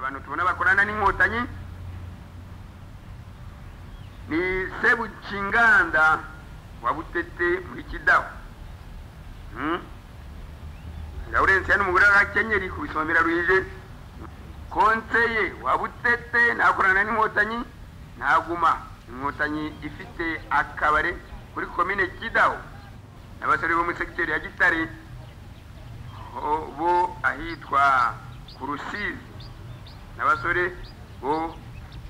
bantu tubona bakorana n'inkotanyi ni sebukinganda wa butete muri kidaho laurensiya n'umugore w'abakenyeri ku bisomera ruhije konseye wa butete ntakorana n'inkotanyi ntaguma inkotanyi ifite akabare kuri komine kidaho n'abasore bo muri segiteri ya gitare bo ahitwa ku rusizi n'abasore bo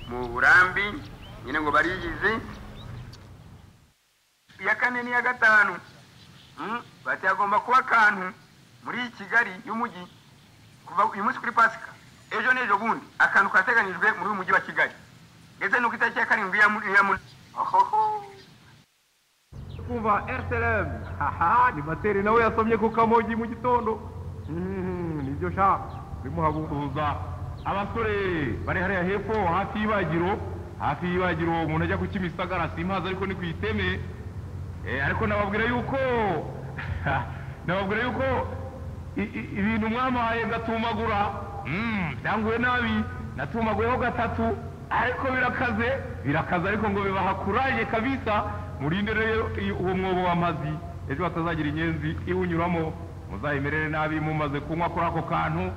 mu burambi nyine ngo bariyizi iya kane n'iya gatanu bati hagomba kuba akantu muri kigali y'umujyi kuva uyu munsi kuri pasika ejo n'ejo bundi akantu kateganyijwe muri uyu mujyi wa kigali ndetse n'uko itariki ya karindwi ya muri kumva rtlm haha ni materi nawe yasomye ku kamogi mu gitondo Mm, nibyo sha bimuhaguruza abasore bari hariya hepfo hafi y'ibagiro hafi y'ibagiro umuntu ajya ku kimisagara simpazi ariko ni ku iteme Eh, ariko nababwira yuko nababwira yuko i- i- ibintu mwamuhaye ngatumagura Mm, byanguye nabi natumaguyeho gatatu ariko birakaze birakaze ariko ngo bibahakuraje kabisa murinde rero iyo- uwo mwobo w'amazi ejo hatazagira inyenzi iwunyuramo muzayimerere nabi mumaze kunywa kuri ako kantu